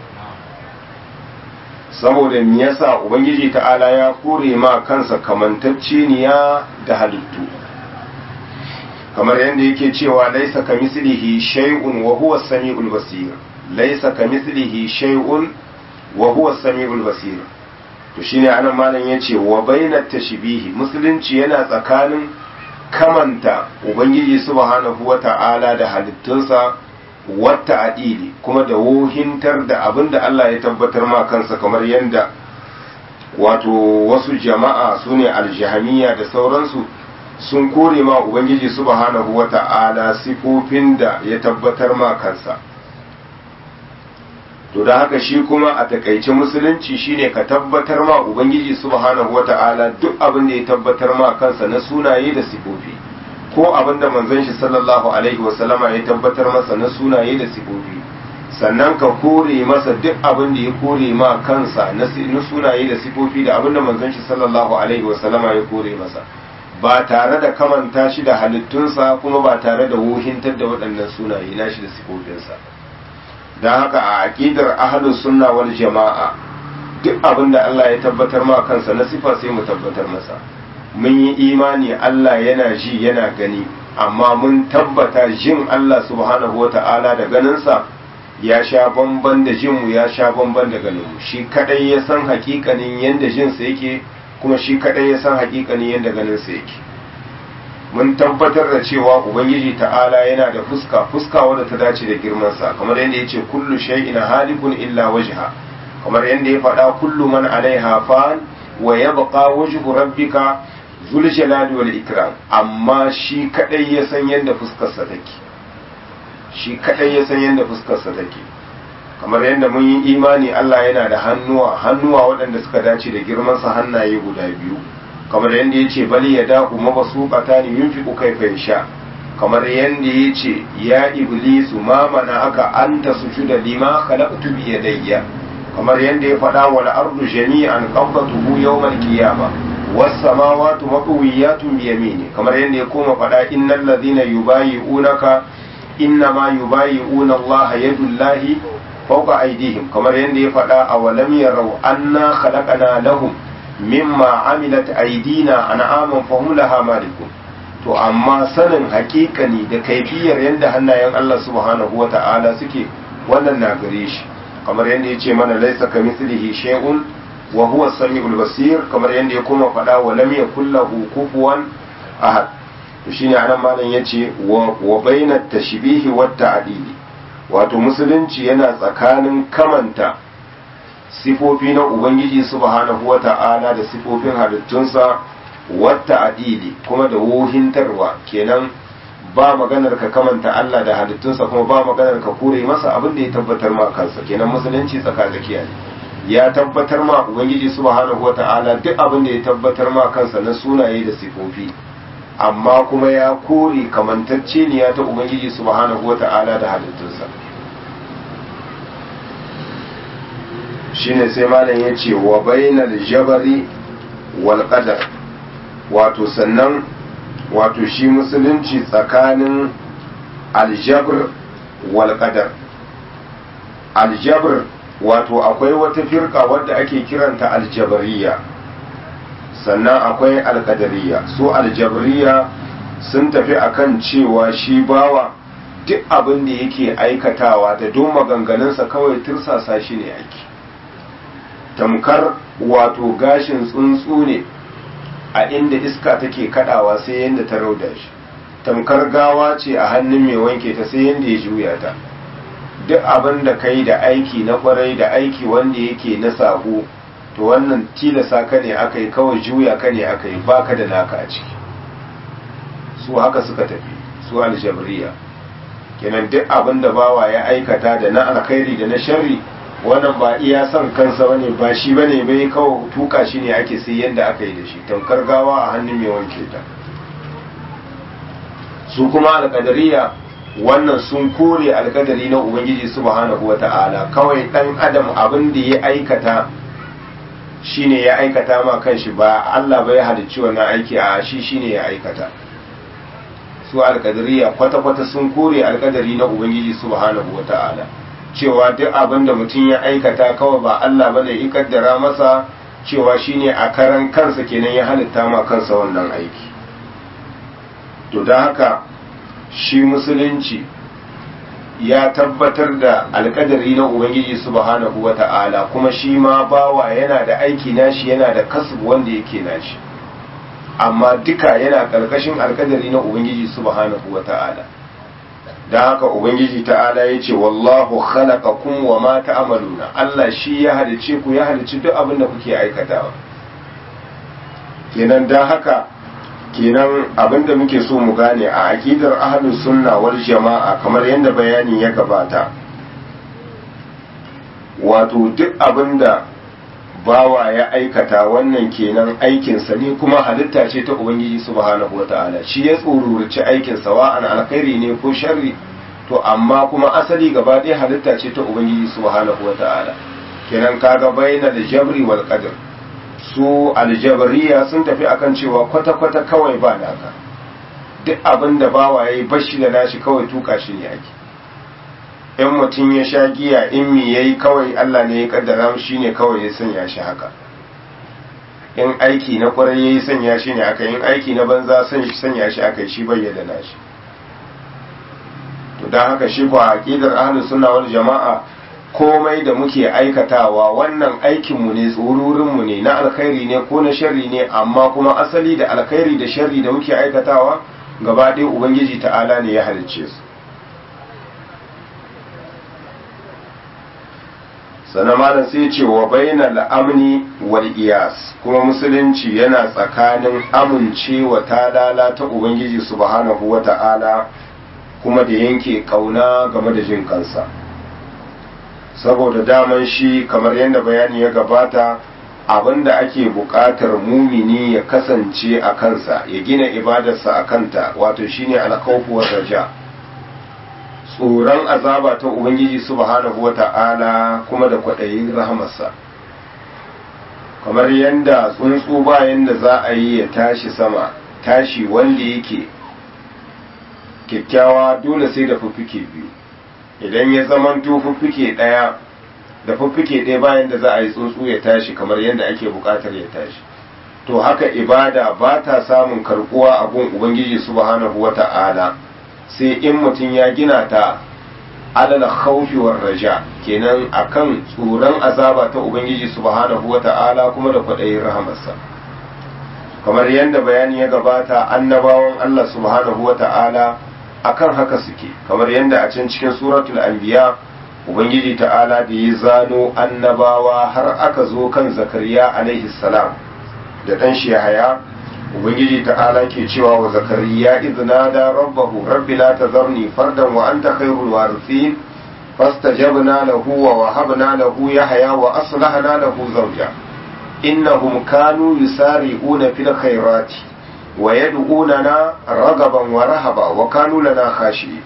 saboda me yasa ubangiji ta'ala ya kore ma kansa kamantacceniya da halittu kamar yadda yake cewa laisa kamislihi shay'un wa huwa as-sami'ul basir laisa kamislihi shay'un wa huwa as-sami'ul basir to shine anan malam yace wa bainat tashbihi musulunci yana tsakanin kamanta ubangiji subhanahu wata'ala da halittunsa wata adili kuma da wohintar da abin da Allah ya tabbatar ma kansa kamar yadda wato wasu jama'a su ne aljihamiya da sauransu sun kore ma ubangiji subhanahu wata'ala sifofin da ya tabbatar ma kansa to da haka shi kuma a takaice musulunci shine ka tabbatar ma ubangiji subhanahu wata'ala duk abin da ya tabbatar ma kansa na sunaye da sifofi ko abin da manzon shi sallallahu alaihi wasallama ya tabbatar masa na sunaye da sifofi sannan ka kore masa duk abin da ya kore ma kansa na sunaye da sifofi da abin da manzon shi sallallahu alaihi wasallama ya kore masa ba tare da kamanta shi da halittunsa kuma ba tare da wuhintar da waɗannan sunaye nashi da sifofinsa don haka a aƙidar ahlus sunna wal jama'a duk abin da Allah ya tabbatar ma kansa na sifa sai mu tabbatar masa mun yi imani Allah yana ji yana gani amma mun tabbata jin Allah subhanahu wa ta'ala da ganinsa ya sha bamban da jinmu ya sha bamban da ganinmu shi kadai ya san hakikanin yadda jinsa yake kuma shi kadai ya san hakikanin yadda ganinsa yake mun tabbatar da cewa ubangiji ta'ala yana da fuska fuska wadda ta dace da girmansa kamar yadda ya ce kullu shay'in halikun illa wajha kamar yadda ya faɗa kullu man alaiha fan wa yabqa wajhu rabbika zul jalali wal ikram amma shi kadai ya san yadda fuskarsa take shi kadai ya san yadda fuskarsa take kamar yadda mun yi imani Allah yana da hannuwa hannuwa waɗanda suka dace da girmansa hannaye guda biyu kamar yadda ya ce bali ya daku mabasuqata ni yunfiqu kayfa yasha kamar yadda ya ce ya iblisu ma mana aka anta sujuda lima khalaqtu bi yadayya kamar yadda ya faɗa wal ardu jami'an qabdatuhu yawmal qiyamah was samawati matwiyatun bi yamini kamar yadda ya koma faɗa innal ladhina yubayi'unaka innama yubayi'una Allah yadullahi fawqa aydihim kamar yadda ya faɗa awalam yarau anna khalaqana lahum mimma amilat aydina an'aman fahum laha malikun to amma sanin hakikani da kaifiyar yadda hannayen Allah subhanahu wata'ala suke wannan na gare shi kamar yadda ya ce mana laisa ka mislihi shay'un wa huwa samiul basir kamar yadda ya kuma faɗa wa lam yakul lahu kufuwan ahad to shine anan malam yace wa wa bainat tashbihi wat ta'dili wato musulunci yana tsakanin kamanta sifofi na ubangiji subhanahu wata'ala da sifofin halittunsa wata adili kuma da wuhintarwa kenan ba maganar ka kamanta Allah da halittunsa kuma ba maganar ka kure masa abin da ya tabbatar ma kansa kenan musulunci tsakatsakiya ne ya tabbatar ma ubangiji subhanahu wata'ala duk abin da ya tabbatar ma kansa na sunaye da sifofi amma kuma ya kore kamantacce ne ya ta ubangiji subhanahu wata'ala da halittunsa shine sai malam ya ce wa bainal jabari wal qadar wato sannan wato shi musulunci tsakanin aljabr wal qadar aljabr wato akwai wata firka wadda ake kiranta aljabariya sannan akwai alkadariya su aljabariya sun tafi akan cewa shi bawa duk abin da yake aikatawa da don maganganunsa kawai tursasa shi ne ake tamkar wato gashin tsuntsu ne a inda iska take kadawa sai yadda ta rauda shi tamkar gawa ce a hannun mai wanke ta sai yadda ya juya ta duk abin da kai da aiki na kwarai da aiki wanda yake na sabo to wannan tilasa ka ne aka yi kawai juya ka ne aka yi baka da naka a ciki su haka suka tafi su aljabriya kenan duk abin da bawa ya aikata da na alkhairi da na sharri wannan ba iya son kansa bane ba shi bane bai kawai tuka shi ne ake sai yanda aka yi da shi tamkar gawa a hannun mai wanke ta su kuma alkadariya wannan sun kore alkadari na ubangiji subhanahu wata'ala kawai dan adam abin da ya aikata shine ya aikata ma kanshi ba Allah bai halicci wannan aiki a shi shine ya aikata su alkadariya kwata-kwata sun kore alkadari na ubangiji subhanahu wata'ala cewa duk abin da mutum ya aikata kawai ba Allah bane ya kaddara masa cewa shine a karan kansa kenan ya halitta ma kansa wannan aiki to da haka shi musulunci ya tabbatar da alkadari na ubangiji subhanahu wata'ala kuma shi ma bawa yana da aiki nashi yana da kasbu wanda yake nashi amma duka yana karkashin alkadari na ubangiji subhanahu wata'ala da haka ubangiji ta'ala ya ce wallahu khalaqakum wa ma ta'maluna Allah shi ya halice ku ya halici duk abin da kuke aikatawa kenan dan haka kenan abinda muke so mu gane a aqidar ahlus sunna wal jama'a kamar yadda bayani ya gabata wato duk abinda bawa ya aikata wannan kenan aikinsa ne kuma halitta ce ta ubangiji subhanahu wata'ala shi ya tsururci aikin sawa'an alkhairi ne ko sharri to amma kuma asali gaba ɗaya halitta ce ta ubangiji subhanahu wata'ala kenan kaga bainal jabri wal qadr su aljabariya sun tafi akan cewa kwata-kwata kawai ba naka duk abin da bawa ya yi bashi da nashi kawai tuka shi ne ake in mutum ya sha giya in mi ya yi kawai allah ne ya kaddara shi ne kawai ya sanya shi haka in aiki na kwarai ya yi sanya shi ne aka in aiki na banza sanya shi aka shi bayyana nashi to don haka shi ba aqidar ahlus sunna wal jama'a komai da muke aikatawa wannan aikinmu ne tsururinmu ne na alkhairi ne ko na sharri ne amma kuma asali da alkhairi da sharri da muke aikatawa gaba ɗaya ubangiji ta'ala ne ya halicce su sannan malam sai ce wa bainal amni wal iyas kuma musulunci yana tsakanin amincewa talala ta ubangiji subhanahu wa ta'ala kuma da yanke kauna game da jin kansa saboda daman shi kamar yadda bayani ya gabata abinda ake buƙatar mumini ya kasance a kansa ya gina ibadarsa a kanta wato shine alkhawfu raja tsoron azaba ta ubangiji subhanahu wata'ala kuma da kwaɗayin rahamarsa kamar yadda tsuntsu bayan da za a yi ya tashi sama tashi wanda yake kyakkyawa dole sai da fuffuke biyu idan ya zamanto fuffuke ɗaya da fuffuke ɗaya bayan da za a yi tsuntsu ya tashi kamar yadda ake buƙatar ya tashi to haka ibada ba ta samun karɓuwa a gun ubangiji subhanahu wa ta'ala sai in mutum ya gina ta alal khawfi war raja kenan akan tsoron azaba ta ubangiji subhanahu wa ta'ala kuma da kwaɗayin rahamarsa kamar yadda bayani ya gabata annabawan Allah subhanahu wa ta'ala akan haka suke kamar yadda a can cikin suratul anbiya ubangiji ta'ala da ya zano annabawa har aka zo kan zakariya alaihi salam da dan shi haya ubangiji ta'ala ke cewa wa zakariya idna da rabbahu rabbi la tazarni fardan wa anta khairul warithin fastajabna lahu wa wahabna lahu yahya wa aslahna lahu zawja innahum kanu yusari'una fil khairati ويدعوننا رغبا ورهبا وكانوا لنا خاشعين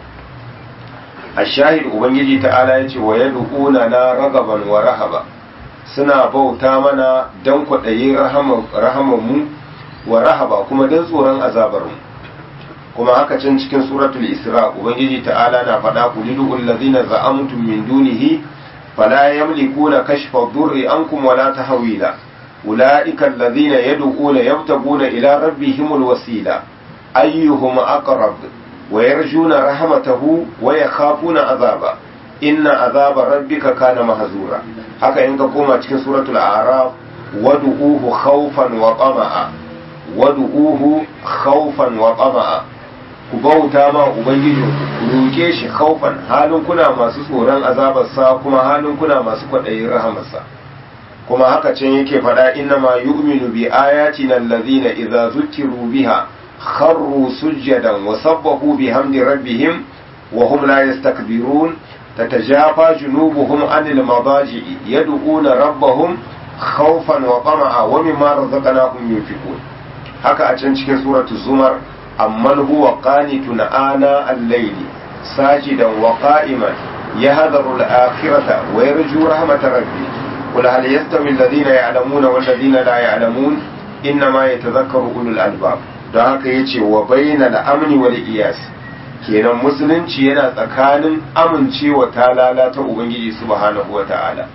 الشاهد ubangiji ta'ala yace wa yad'unana ragaban wa rahaba suna bauta mana dan kwaɗayin rahaman mu wa rahaba kuma dan tsoron azabar mu kuma haka can cikin suratul isra ubangiji ta'ala na faɗa ku lidul ladzina za'amtum min dunihi fala yamlikuna kashfa dhurri ankum wala tahwila أولئك الذين يدعون يبتغون إلى ربهم الوسيلة أيهم أقرب ويرجون رحمته ويخافون عذابه إن عذاب ربك كان مهزورا haka in ka koma cikin suratul araf wadu'uhu khawfan wa tama'a wadu'uhu khawfan wa tama'a ku bauta ma ubangiji ku roke shi khawfan halin kuna masu tsoron azabarsa kuma halin kuna masu kwaɗayin rahamarsa kuma haka can yake faɗa inna ma yu'minu bi ayatina allazina idza zukiru biha kharru sujjadan wa sabbahu bihamdi rabbihim wa hum la yastakbirun tatajafa junubuhum anil madaji'i yad'una rabbahum khawfan wa tama'a wa mimma razaqnahum yunfiqun haka a can cikin suratul zumar amman huwa qanitun ana al-layli sajidan wa qa'iman yahdharu al-akhirata wa yarju rahmatar rabbih قل هل يستوي الذين يعلمون والذين لا يعلمون إنما يتذكر أولو الألباب don haka ya ce wa bayyana al'amni wal iyas kenan musulunci yana tsakanin amincewa ta lalata ubangiji subhanahu wa ta'ala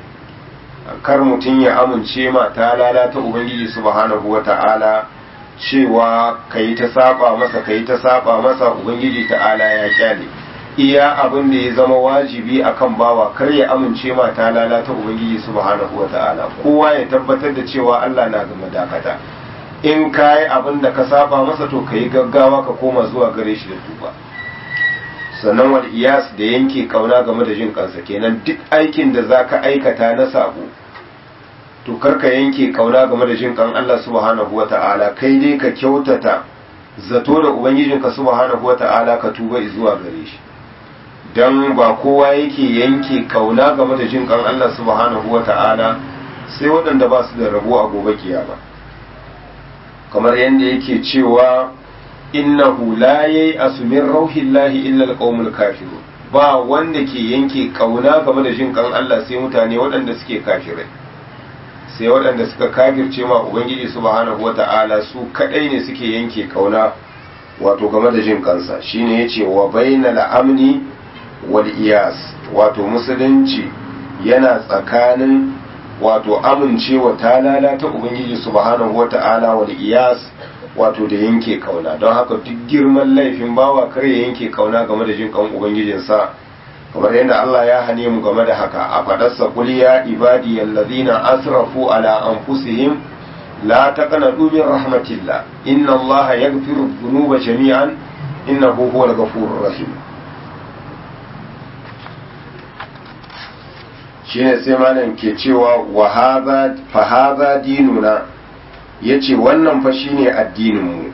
kar mutum ya amince ma ta lalata ubangiji subhanahu wa ta'ala cewa ka yi ta saba masa ka yi ta saba masa ubangiji ta'ala ya kyale iya abin da ya zama wajibi akan bawa kar ya amince ma ta lalata ubangiji subhanahu ta'ala kowa ya tabbatar da cewa Allah na gama dakata in kayi abin da ka saba masa to kayi gaggawa ka koma zuwa gare shi da tuba sannan wal iyas da yanke kauna game da jin kansa kenan duk aikin da zaka aikata na sabo to kar ka yanke kauna game da jin kan Allah subhanahu ta'ala kai dai ka kyautata zato da ubangijinka subhanahu ta'ala ka tuba zuwa gare shi don ba kowa yake yanke kauna game da jin kan Allah subhanahu wa ta'ala sai waɗanda ba su da rabo a gobe kiyama kamar yadda yake cewa innahu la yayi asumin rauhillahi illa alqaumul kafirun ba wanda ke yanke kauna game da jin kan Allah sai mutane waɗanda suke kafirai sai waɗanda suka kafirce ma ubangiji subhanahu wa ta'ala su kadai ne suke yanke kauna wato game da jin kansa shine yace wa bainal amni wal iyas wato musulunci yana tsakanin wato amincewa ta lalata ubangiji subhanahu wata'ala wal iyas wato da yanke kauna don haka duk girman laifin bawa kar ya yanke kauna game da jin kan ubangijinsa kamar yadda Allah ya hane mu game da haka a fadarsa qul ya ibadi allazina asrafu ala anfusihim la taqnatu min rahmatillah inna allaha yaghfiru dhunuba jami'an innahu huwal ghafurur rahim shine sai malam ke cewa wa hadha fa hadha dinuna yace wannan fa shine addinin mu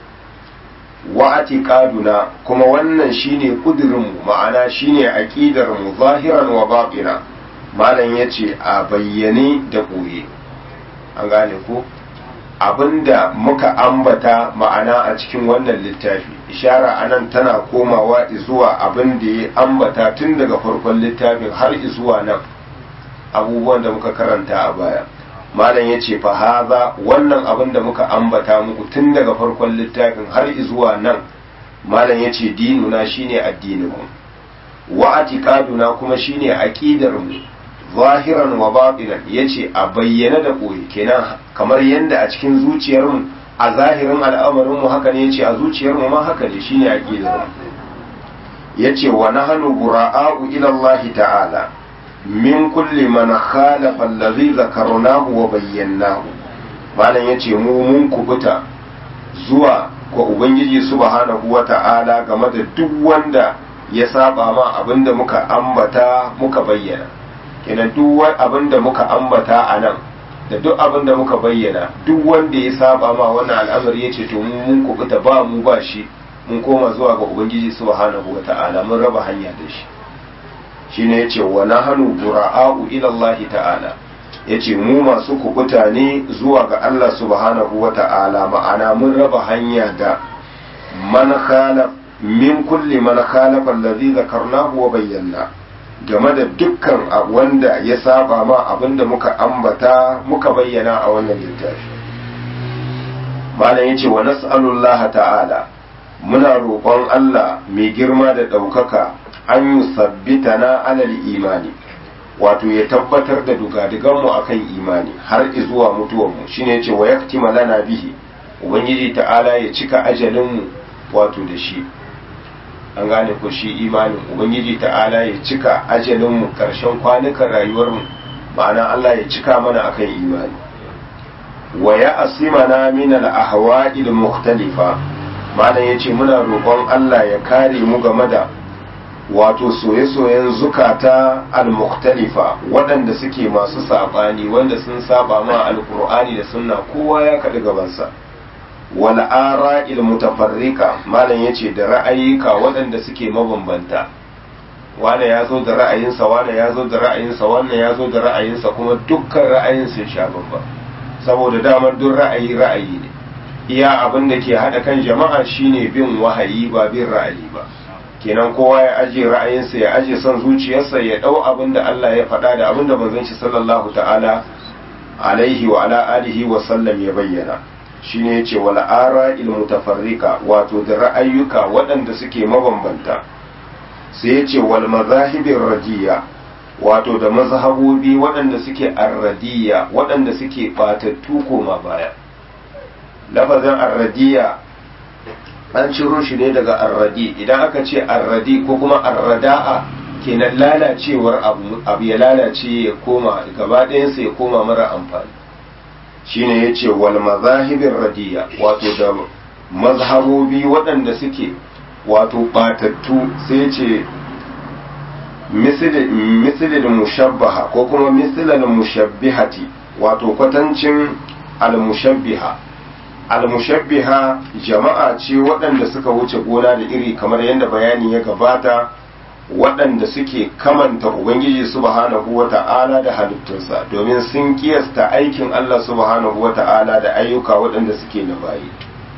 wa atiqaduna kuma wannan shine kudirin mu ma'ana shine aqidar mu zahiran wa batina malam yace a bayyane da koye an gane ko abinda muka ambata ma'ana a cikin wannan littafi ishara anan tana komawa zuwa abin da ya ambata tun daga farkon littafin har zuwa nan abubuwan da muka karanta a baya malam ya ce fahaza wannan abin da muka ambata muku tun daga farkon littafin har zuwa nan malam ya ce dinuna shine addininmu wa atiqaduna kuma shine aqidar mu zahiran wa batinan yace a bayyana da koyi kenan kamar yanda a cikin zuciyar mu a zahirin al'amarin mu haka ne yace a zuciyar mu ma haka ne shine aqidar mu yace wa nahnu bura'a'u ila Allah ta'ala min kulli man khalafa allazi zakarnahu wa bayyanahu malam yace mu mun kubuta zuwa ga ubangiji subhanahu wa ta'ala game da duk wanda ya saba ma abinda muka ambata muka bayyana kenan duk abinda muka ambata a nan da duk abinda muka bayyana duk wanda ya saba ma wannan al'amari yace to mu mun kubuta ba mu ba shi mun koma zuwa ga ubangiji subhanahu wa ta'ala mun raba hanya da shi shine yace wa nahnu bura'a'u ila Allah ta'ala yace mu masu kubuta ne zuwa ga Allah subhanahu wa ta'ala ma'ana mun raba hanya da man khalaf min kulli man khalafa allazi zakarnahu wa bayyana game da dukkan wanda ya saba ma abinda muka ambata muka bayyana a wannan littafi malam yace wa nas'alullaha ta'ala muna roƙon Allah mai girma da ɗaukaka an yi sabbita na alal imani wato ya tabbatar da dugadiganmu akan imani har izuwa mutuwanmu shine ce wa yaktima lana bihi ubangiji ta'ala ya cika ajalinmu wato da shi an gane ko shi imanin ubangiji ta'ala ya cika ajalinmu karshen kwanukan rayuwarmu ma'ana Allah ya cika mana akan imani wa ya asimana min al ahwa'il mukhtalifa malam yace muna roƙon Allah ya kare mu game da wato soye-soyen zukata al-mukhtalifa waɗanda suke masu saɓani wanda sun saba ma alkur'ani da sunna kowa ya kaɗi gabansa wal ara'il mutafarrika malam yace da ra'ayika waɗanda suke mabambanta wane ya zo da ra'ayinsa wane ya zo da ra'ayinsa wannan ya zo da ra'ayinsa kuma dukkan ra'ayin sun sha bamba saboda damar duk ra'ayi ra'ayi ne iya abin da ke haɗa kan jama'a shine bin wahayi ba bin ra'ayi ba kenan kowa ya aje ra'ayinsa ya aje son zuciyarsa ya ɗau abin da Allah ya faɗa da abin da manzon shi sallallahu ta'ala alaihi wa ala alihi wa sallam ya bayyana shine yace wal ara'il mutafarrika wato da ra'ayyuka waɗanda suke mabambanta sai yace wal mazahibir radiya wato da mazhabobi waɗanda suke arradiya waɗanda suke batattu koma baya lafazin arradiya an ciro shi ne daga arradi idan aka ce arradi ko kuma arrada'a kenan lalacewar abu abu ya lalace ya koma gaba ɗayansa ya koma mara amfani shine ya ce wal mazahibin radiya wato da mazhabobi waɗanda suke wato batattu sai ce misilin mushabbaha ko kuma misilin mushabbihati wato kwatancin al-mushabbiha al-mushabbiha jama'a ce waɗanda suka wuce gona da iri kamar yadda bayani ya gabata waɗanda suke kamanta ubangiji subhanahu wa ta'ala da halittunsa domin sun kiyasta aikin Allah subhanahu wa ta'ala da ayyuka waɗanda suke na bayi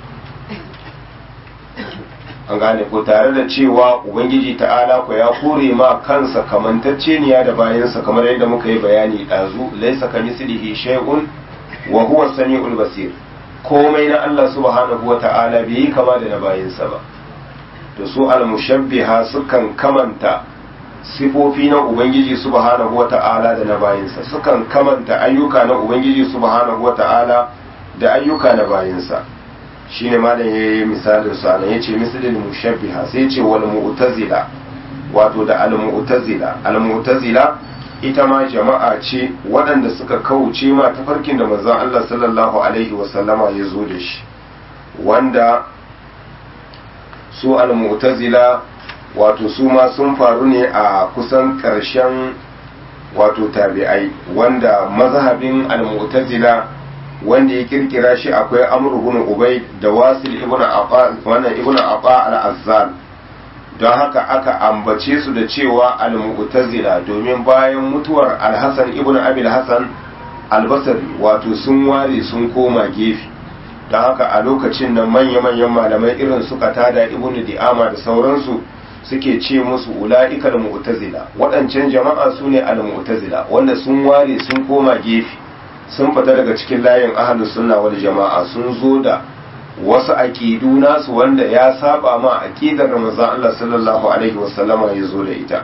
an gane ko tare da cewa ubangiji ta'ala ko ya kore ma kansa kamantacceniya da bayansa kamar yadda muka yi bayani ɗazu laisa ka mislihi shay'un wa huwa samiul basir komai na Allah subhanahu wa ta'ala bai yi kama da na bayansa ba da su almushabbiha sukan kamanta sifofi na ubangiji subhanahu wa ta'ala da na bayansa sukan kamanta ayyuka na ubangiji subhanahu wa ta'ala da ayyuka na bayansa shine malam yayi misalin su anan yace misalin mushabbiha sai yace wal mu'tazila wato da al mu'tazila al mu'tazila ita ma jama'a ce waɗanda suka kauce ma tafarkin da manzon Allah sallallahu alaihi wa sallama ya zo da shi wanda su al mu'tazila wato su ma sun faru ne a kusan ƙarshen wato tabi'ai wanda mazhabin al mu'tazila wanda ya kirkira shi akwai amr ibn ubay da wasil ibn aqa wannan ibn aqa al-azzal don haka aka ambace su da cewa al-mu'tazila domin bayan mutuwar al-hasan ibn abi al-hasan al-basri wato sun ware sun koma gefe don haka a lokacin nan manya-manyan malamai irin su tada ibn di'ama da sauransu suke ce musu ula'ika al-mu'tazila waɗancan jama'a su ne al-mu'tazila wanda sun ware sun koma gefe sun fita daga cikin layin ahalus sunna wal jama'a sun zo da wasu aqidu nasu wanda ya saba ma aqidar Ramazan Allah sallallahu alaihi wasallama ya zo da ita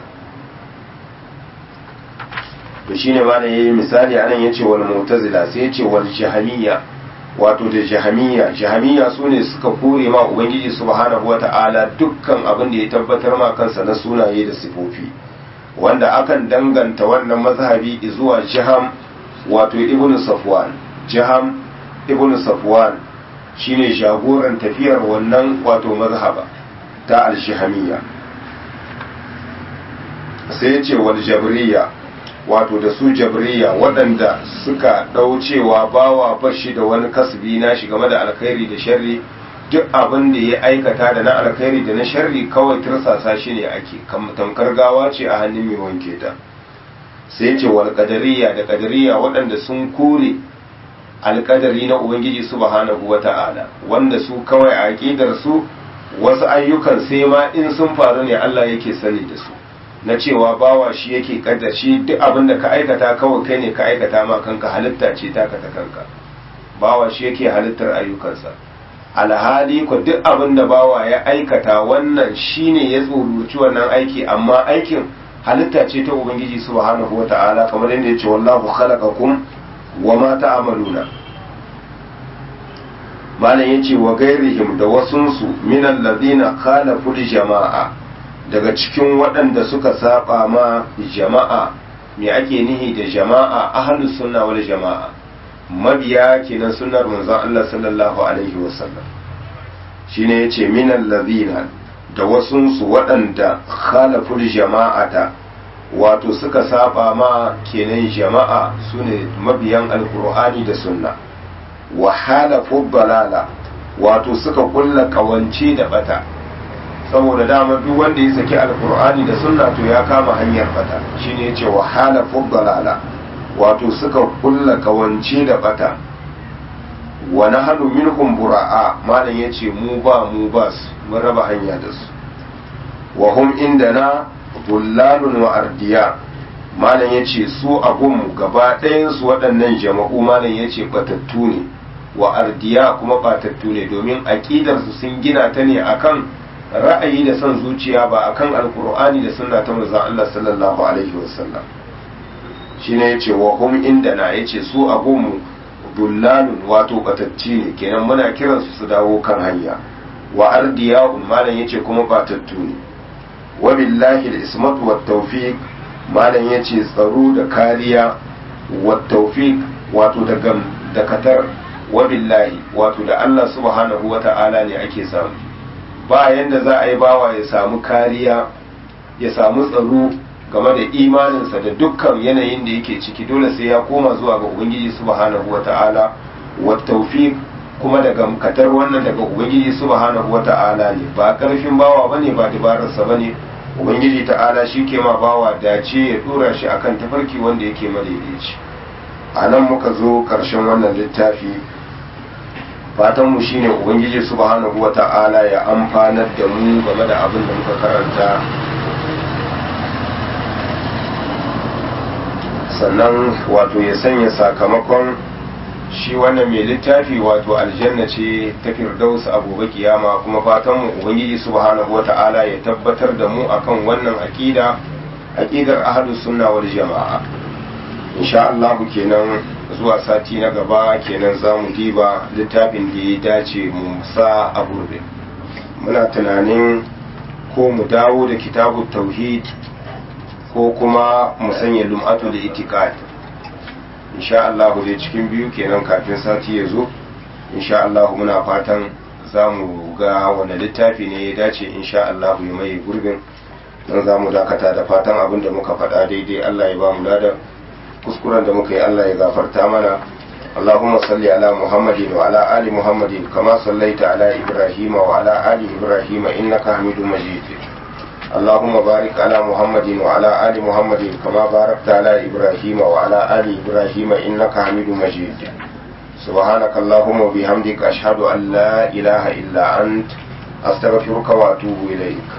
to shine ma ne yayi misali anan yace wal mu'tazila sai yace wal jahamiyya wato da jahamiyya jahamiyya sune suka kore ma ubangiji subhanahu wata'ala dukkan abin da ya tabbatar ma kansa na sunaye da sifofi wanda akan danganta wannan mazhabi zuwa jaham wato ibn safwan jaham ibn safwan shine jagoran tafiyar wannan wato mazhaba ta al-shahamiyya sai yace wal jabriya wato da su jabriya waɗanda suka ɗaucewa bawa bashi da wani kasbi na shi game da alkhairi da sharri duk abin da ya aikata da na alkhairi da na sharri kawai tursasa shi ne ake tamkar gawa ce a hannun mai wanke ta sai ce wal qadariya da qadariya waɗanda sun kore alƙadari na ubangiji subhanahu wata'ala wanda su kawai a aqidar su wasu ayyukan sai ma in sun faru ne Allah yake sani da su na cewa bawa shi yake kaddar shi duk abin da ka aikata kawai kai ne ka aikata ma kanka halitta ce taka ta kanka bawa shi yake halittar ayyukansa alhali ko duk abin da bawa ya aikata wannan shine ya tsoruci wannan aiki amma aikin halitta ce ta ubangiji subhanahu wata'ala kamar yadda yace wallahu khalaqakum wa ma ta'maluna malam yace wa gairihim da wasunsu min alladhina khalafu jama'a daga cikin waɗanda suka saba ma jama'a me ake nihi da jama'a ahlus sunna wal jama'a mabiya kenan sunnar manzon Allah sallallahu alaihi wasallam shine yace min alladhina da wasunsu waɗanda khalaful jama'ata wato suka saba ma kenan jama'a sune mabiyan alkur'ani da sunna wa halafu balala wato suka kulla kawance da bata saboda dama duk wanda ya saki alkur'ani da sunna to ya kama hanyar bata shine yace wa halafu balala wato suka kulla kawance da bata wa nahnu minhum bura'a malam yace mu ba mu ba su mun raba hanya da su wa hum indana dullalun wa ardiya malam yace su abun gaba ɗayan su waɗannan jama'u malam yace batattu ne wa ardiya kuma batattu ne domin aqidar su sun gina ta ne akan ra'ayi da son zuciya ba akan alqur'ani da sunna ta manzon Allah sallallahu alaihi wasallam shine yace wa hum indana yace su abun mu dullalun wato batacci ne kenan muna kiransu su dawo kan hanya wa ardiya'un malam yace kuma batattu ne wa billahi al-ismatu wat tawfiq malam yace tsaro da kariya wat tawfiq wato da gam da katar wa billahi wato da Allah subhanahu wata'ala ne ake samu ba yanda za a yi bawa ya samu kariya ya samu tsaro game da imaninsa da dukkan yanayin da yake ciki dole sai ya koma zuwa ga ubangiji subhanahu wata'ala wa tawfiq kuma daga katar wannan daga ubangiji subhanahu wata'ala ne ba karfin bawa bane ba dabararsa bane ubangiji ta'ala shi ke ma bawa dace ya dora shi akan tafarki wanda yake madaidaici a nan muka zo karshen wannan littafi fatanmu shine ubangiji subhanahu wata'ala ya amfanar da mu game da abin da muka karanta sannan wato ya sanya sakamakon shi wannan mai littafi wato aljanna ce ta firdaus a gobe kiyama kuma fatan mu ubangiji subhanahu wata'ala ya tabbatar da mu akan wannan aqida aqidar ahlus sunna wal jama'a insha Allah kenan zuwa sati na gaba kenan zamu diba littafin da ya dace mu sa a gurbe muna tunanin ko mu dawo da kitabut tauhid ko kuma mu sanya lum'atu da itiqad insha Allah dai cikin biyu kenan kafin sati ya zo insha Allah muna fatan za mu ga wani littafi ne ya dace insha Allah ya mai gurbin don za mu dakata da fatan abin da muka faɗa daidai Allah ya ba mu ladan kuskuren da muka yi Allah ya gafarta mana اللهم صل على محمد وعلى آل محمد كما صليت على إبراهيم وعلى آل إبراهيم إنك حميد مجيد اللهم بارك على محمد وعلى آل محمد كما باركت على إبراهيم وعلى آل إبراهيم إنك حميد مجيد سبحانك اللهم وبحمدك أشهد أن لا إله إلا أنت أستغفرك وأتوب إليك